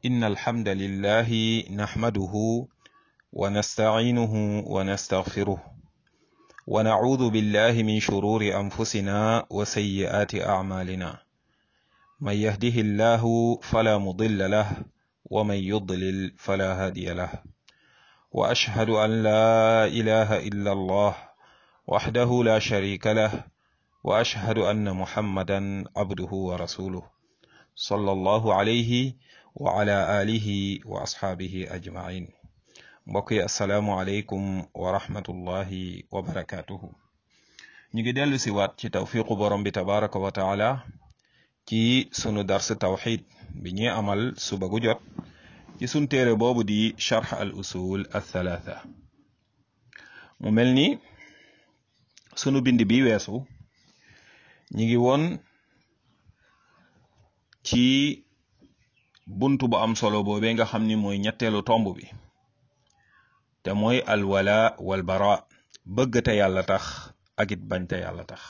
إن الحمد لله نحمده ونستعينه ونستغفره ونعوذ بالله من شرور أنفسنا وسيئات أعمالنا من يهده الله فلا مضل له ومن يضلل فلا هادي له وأشهد أن لا إله إلا الله وحده لا شريك له وأشهد أن محمدا عبده ورسوله صلى الله عليه وعلى آله وأصحابه أجمعين mbokk yi asalaamualeykum wa rahmatullahi wa barakaatuhu ñu ngi dellu si waat ci tawfiqu borom bi tabaraka wa taala ci sunu dars tawxid bi ñuy amal suba gu jot ci sun téere boobu di charx al usul al thalatha mu mel ni sunu bind bi weesu ñi ngi woon ci buntu bu am solo boobee nga xam ni mooy ñetteelu tomb bi te mooy alwala wal bara bëgg te yàlla tax ak it bañ te yàlla tax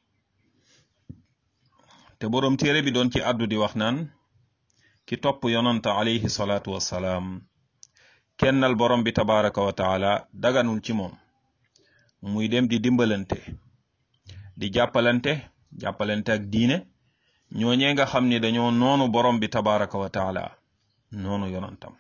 te boroom téere bi doon ci àddu di wax naan ki topp yonanta alayhi salaatu wassalaam kennal borom bi tabaraka wa taala daganul ci moom muy dem di dimbalante di jàppalante jàppalante ak diine ñooñee nga xam ni dañoo noonu borom bi tabaraka wa taala noonu yonantam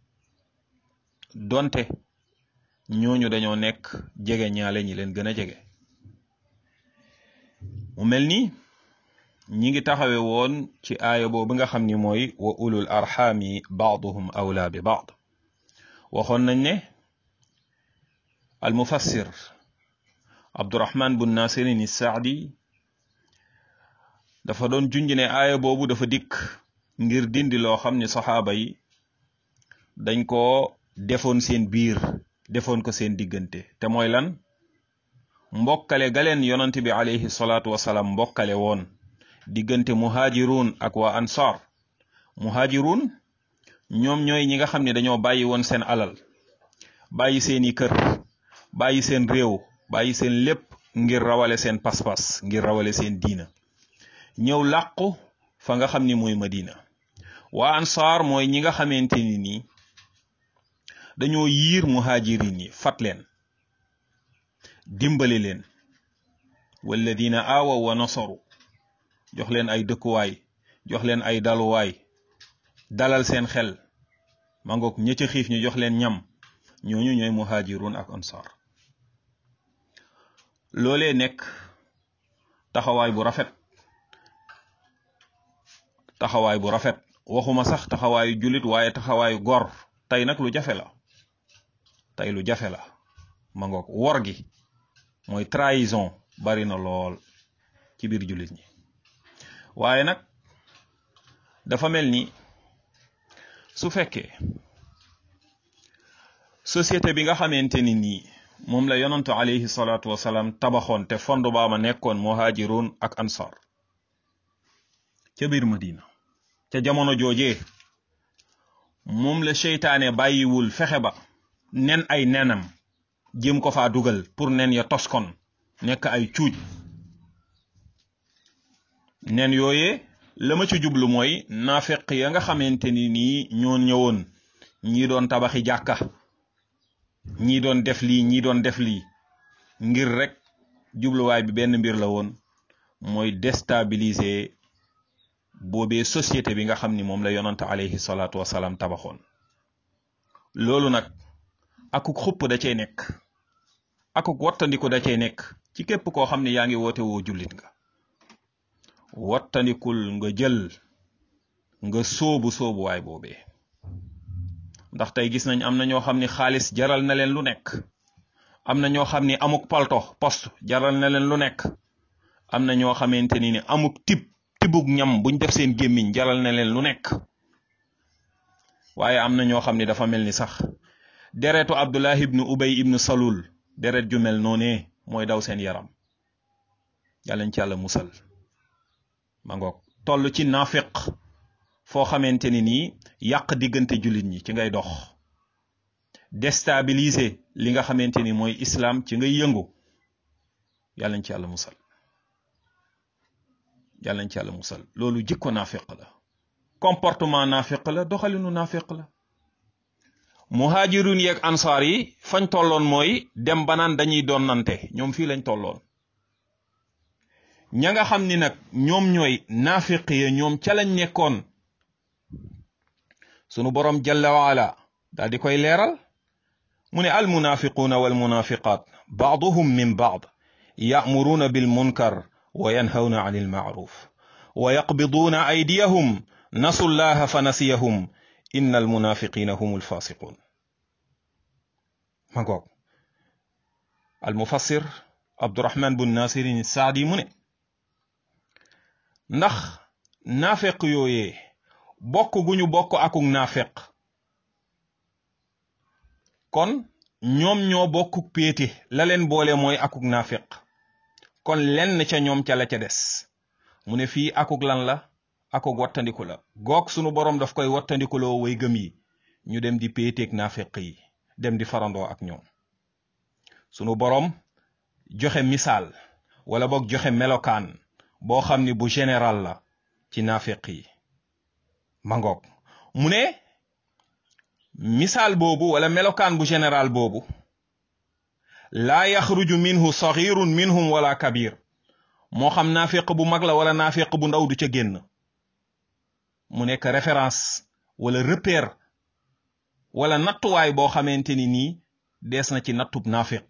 donte ñooñu dañoo nekk jege ñaale ñi leen gën a jege mu mel ni ñi ngi taxawe woon ci aaya boobu nga xam ni mooy wa ulul arxaami baaduhum awla bi baad waxoon nañ ne al mufassir abdurahman bun nasirin saadi dafa doon junj ne aaya boobu dafa dikk ngir dindi loo xam ni saxaaba yi dañ ko defoon seen biir defoon ko seen diggante te mooy lan mbokkale galeen yonante bi alayhi salaatu wasalaam mbokkale woon diggante muhaajiruun ak waa ansaar muhaajiruun ñoom ñooy ñi nga xam ne dañoo bàyyi woon seen alal bàyyi seeni kër bàyyi seen réew bàyyi seen lépp ngir rawale seen pas-pas ngir rawale seen diina ñëw làqu fa nga xam ni mooy madina waa ansaar mooy ñi nga xamante ni nii dañoo yiir muhaajirin yi fat leen dimbali leen walladina aawaw wa nasaru jox leen ay dëkkuwaay jox leen ay daluwaay dalal seen xel ma ngoog ña ca xiif ñu jox leen ñam ñooñu ñooy muhaajirun ak ansaar loolee nekk taxawaay bu rafet taxawaay bu rafet waxuma sax taxawaayu jullit waaye taxawaayu gor tey nag lu jafe la tey lu jafe la ma ngoog wor gi mooy trahison bari na lool ci biir jullit ñi waaye nag dafa mel ni su fekkee société bi nga xamante ni nii moom la yonantu alayhi salaatu wasalaam tabaxoon te fond baama nekkoon muhaajiroon ak ansar ca biir madina ca jamono joojee moom la seytaane bàyyiwul fexe ba nen ay nenam jéem ko faa dugal pour nen ya toskon nekk ay cuuj nen yooyee la ma ci jublu mooy naafeq ya nga xamante ni nii ñoo ñëwoon ñii doon tabaxi jàkka ñii doon def lii ñii doon def lii ngir rek jubluwaay bi benn mbir la woon mooy déstabiliser boobee société bi nga xam ni moom la yonante alayhi salaatu wasalaam tabaxoon loolu nag akuk xupp da cay nekk akuk wattandiku da cay nekk ci képp koo xam ne yaa ngi woote woo jullit nga wattandikul nga jël nga sóobu sóobuwaay boobee ndax tey gis nañ am na ñoo xam ni xaalis jaral na leen lu nekk am na ñoo xam ni amuk palto poste jaral na leen lu nekk am na ñoo xamante ni ni amuk tib tibug ñam buñ def seen gémmiñ jaral na leen lu nekk waaye am na ñoo xam ni dafa mel ni sax deretu abdullah ibnu ubay ibnu salul deret ju mel noonee mooy daw seen yaram yàllañ ci yàlla musal ma ngoog toll ci naafiq foo xamante ni nii yàq diggante jullit ñi ci ngay dox déstabiliser li nga xamante ni mooy islam ci ngay yëngu yàllañ ci yàlla musal yàlla nañ ci yàlla musal loolu jikko naafiq la comportement naafiq la doxalinu naafiq la muhajirun yeeg ansaar yi fañ tolloon mooy dem banaan dañuy doon nante ñoom fii lañ tolloon ña nga xam ni nag ñoom ñooy naafiq ya ñoom ca lañ nekkoon sunu borom jalla waala daal di koy leeral mu ne al munafiquuna wal munafiqaat baaduhum min baad ya'muruuna bil munkar wa yanhawna anil ma'ruf wa yaqbiduuna aydiyahum nasu llaha fa nasiyahum inna al munafiqina hum alfasiqun ma ngoog al mufassir abdurahman bun nasirin saadi mu ne ndax naafeq yooyee bokk gu ñu bokk akuk naafeq kon ñoom ñoo bokk péete la leen boole mooy akuk naafeq kon lenn ca ñoom ca la ca des mu ne fii akuk lan la akuk wattandiku la goog sunu borom daf koy wattandikuloo way gëm yi ñu dem di péeteeg naafeq yi dem di farandoo ak ñoom sunu borom joxe misaal wala boog joxe melokaan boo xam ni bu général la ci naafeq yi mangoog mu ne misaal boobu wala melokaan bu général boobu laa yaxruju minhu saxirun minhum wala kabir moo xam naafeq bu mag la wala naafeq bu ndaw du ca génn mu nekk référence wala repère wala nattuwaay boo xamante ni nii dees na ci nattub naafeq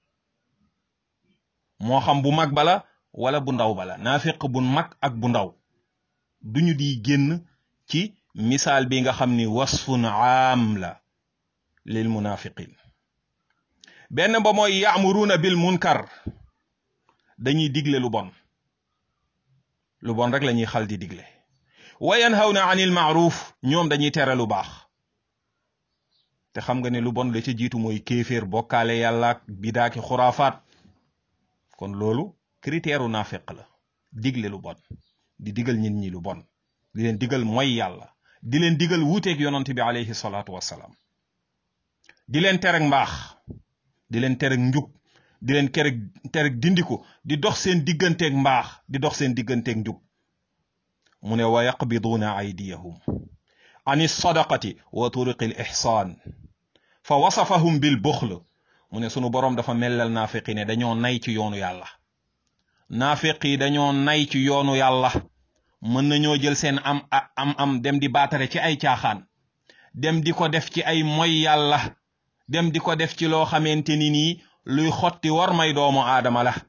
moo xam bu mag bala wala bu ndaw bala naafeq bu mag ak bu ndaw duñu di génn ci misaal bi nga xam ni wasfun aam la lil munafiqin benn ba mooy yaamuruuna bil munkar dañuy digle lu bon lu bon rek la ñuy xal di digle wa yanhawna anil maaruf ñoom dañuy tere lu baax te xam nga ne lu bon la ca jiitu mooy kéeféer bokkaale yàlla ak bidaaki xuraafaat kon loolu critère u naafeq la digle lu bon di digal nit ñi lu bon di leen digal mooy yàlla di leen digal wuuteeg yonant bi alayhi salaatu wassalaam di leen tereg mbaax di leen tereg njub di leen kereg tereg dindiku di dox seen digganteeg mbaax di dox seen digganteeg njub mu ne wa yaqbiduuna aydiyahum an sadaqati wa turuqi l ixsaan fa wasafahum bil buxl mu ne sunu boroom dafa mellal naafiqi ne dañoo nay ci yoonu yàlla naafiq yi dañoo nay ci yoonu yàlla mën nañoo jël seen am am am dem di baatare ci ay caaxaan dem di ko def ci ay moy yàlla dem di ko def ci loo xamante ni nii luy xotti war may doomu aadama la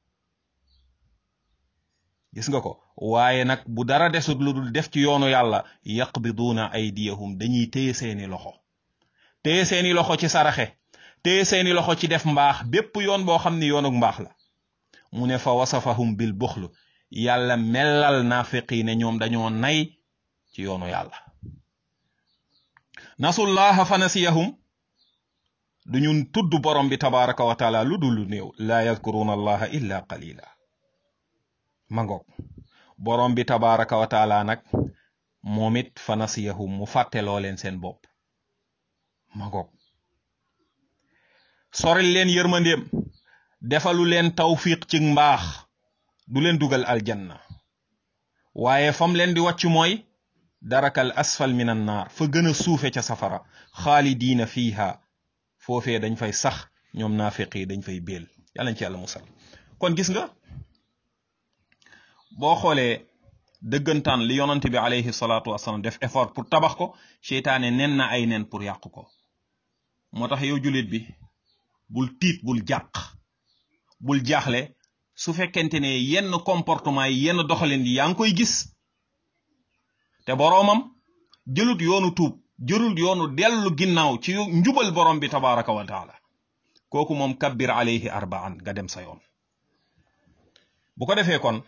gis nga ko waaye nag bu dara desut lu dul def ci yoonu yàlla yaqbiduuna aydiyahum dañuy téye seeni loxo téye seeni loxo ci saraxe téye seeni loxo ci def mbaax bépp yoon boo xam ni yoonuk mbaax la mu ne fa wasafahum bil buxl yàlla mellal naafiqi ne ñoom dañoo nay ci yoonu yàlla nasullaha fa nasiyahum duñu tudd borom bi tabaraka wa taala lu dul lu néew laa yadkuruna allaha illa qalila mangoog borom bi tabaraka wa taala nag moom it fa nasiyahum mu fàtteloo leen seen bopp mangoog soril leen yërmandeem defalu leen tawfiq ci mbaax du leen dugal aljanna waaye fam leen di wàcc mooy darakal asfal min an naar fa gën a suufe ca safara xaalidiina fiiha foofee dañ fay sax ñoom naafiq yi dañ fay béel yàlla nañ ci yàlla musal kon gis nga boo xoolee dëggantaan li yonante bi alayhi salaatu wasalaam def effort pour tabax ko seytaane nen na ay nen pour yàq ko moo tax yow jullit bi bul tiit bul jàq bul jaaxle su fekkente ne yenn comportement yi yenn doxalin yi yaa ngi koy gis te boroomam jëlut yoonu tuub jëlut yoonu dellu ginnaaw ci njubal borom bi tabaraka wa taala kooku moom kabbir alayhi arbaan nga dem sa yoon bu ko defee kon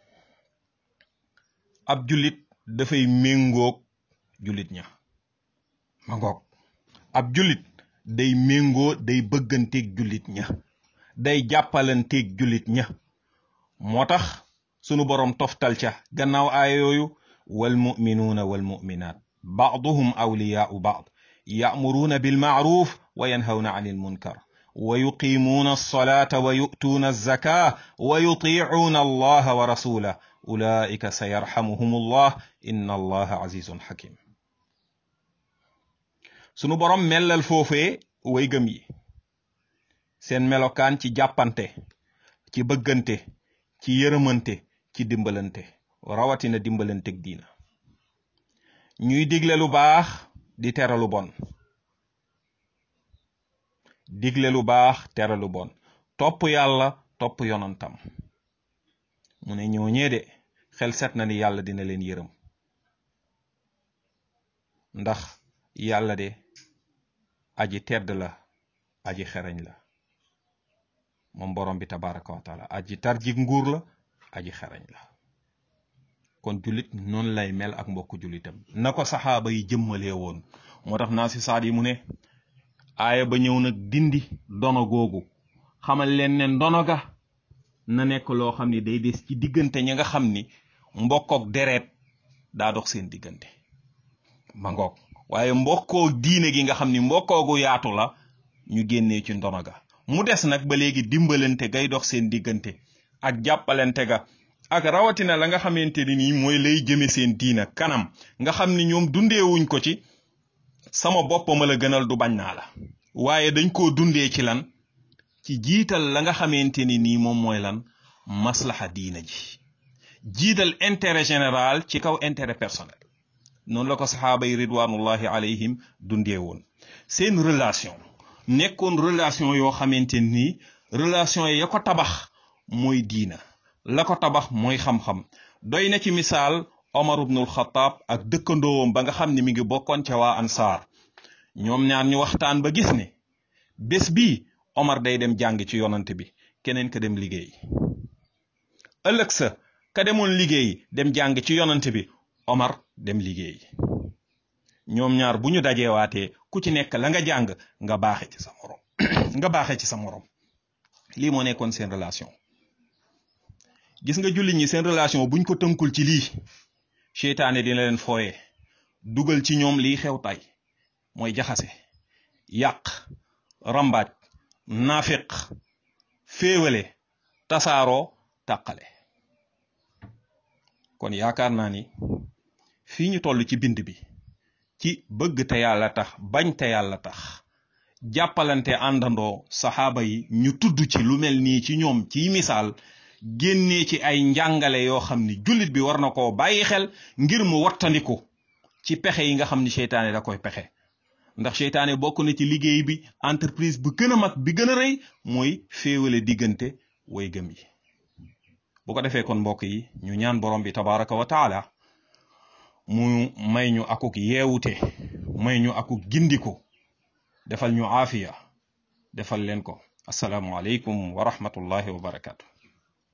ab jullit dafay méngoog jullit ña ma ngoog ab jullit day méngoo day bëgganteeg jullit ña day jàppalanteeg jullit ña moo tax sunu borom toftal ca gannaaw aaya yooyu wal muminuuna wal muminaat baaduhum awliyaau baad yaamuruuna bil maaruf wa yanhawna an il munkar wa yuqimuuna alsolata wa yu'tuuna alzaka wa yutiicuuna allaha wa rasulah ulaika sa yarxamuhum allah inna allaha azizun xakim sunu borom mellal foofee way gëm yi seen melokaan ci jàppante ci bëggante ci yërëmante ci dimbalante rawatina dimbalanteg diina ñuy digle lu baax di tere lu bon digle lu baax tere lu bon topp yàlla topp yonantam mu ne ñooñee de xel set na ni yàlla dina leen yërëm ndax yàlla de aji tedd la aji xereñ la moom borom bi tabaraka wa taala aji tarjik nguur la aji xereñ la kon jullit noonu lay mel ak mbokku jullitam na ko saxaaba yi jëmmalee woon moo tax naa si saat yi mu ne aaya ba ñëw nag dindi dono googu xamal leen ne ndono ga na nekk loo xam ni day des ci diggante ñi nga xam ni mbokkook deret daa dox seen diggante ma ngoog waaye mbokkoo diine gi nga xam ni mbokkoogu yaatu la ñu génnee ci ndono ga mu des nag ba léegi dimbalante gay dox seen diggante ak jàppalante ga ak rawatina la nga xamante ni nii mooy lay jëme seen diina kanam nga xam ni ñoom dundeewuñ ko ci sama bopp ma la gënal du bañ naa la waaye dañ koo dundee ci lan ci jiital la nga xamante ni nii moom mooy lan maslaxa diina ji jiital intérêt général ci kaw intérêt personnel noonu la ko saxaaba yi ridwanullahi alayhim dundee woon seen relation nekkoon relation yoo xamante ni relation ya ko tabax mooy diina la ko tabax mooy xam-xam doy na ci misaal Omar ibnul Xataab ak dëkkandoowam ba nga xam ne mi ngi bokkoon ca waa ansaar ñoom ñaar ñu waxtaan ba gis ne bés bii Omar day dem jàng ci yonante bi keneen ka dem liggéey ëllëg sa ka demoon liggéey dem jàng ci yonante bi Omar dem liggéey ñoom ñaar bu ñu dajeewaatee ku ci nekk la nga jàng nga baaxe ci sa morom nga baaxe ci sa morom lii moo nekkoon seen relation gis nga jullit ñi seen relation buñ ko tënkul ci lii seytaane dina leen fooye dugal ci ñoom liy xew tay mooy jaxase yàq rambaaj naafiq féewale tasaaroo tàqale kon yaakaar naa ni fii ñu toll ci bind bi ci bëgg te yàlla tax bañ te yàlla tax jàppalante àndandoo saxaaba yi ñu tudd ci lu mel nii ci ñoom ciy misaal génnee ci ay njàngale yoo xam ni jullit bi war na koo bàyyi xel ngir mu wattandiku ci pexe yi nga xam ni seytaane da koy pexe ndax seytaane bokk na ci liggéey bi entreprise bu gën a mag bi gën a rëy mooy féewale diggante way gëm yi bu ko defee kon mbokk yi ñu ñaan borom bi tabaraka wa taala mu may ñu akuk yeewute may ñu akuk gindiku defal ñu aafiya defal leen ko asalaamu aleykum wa rahmatullahi wa barakatu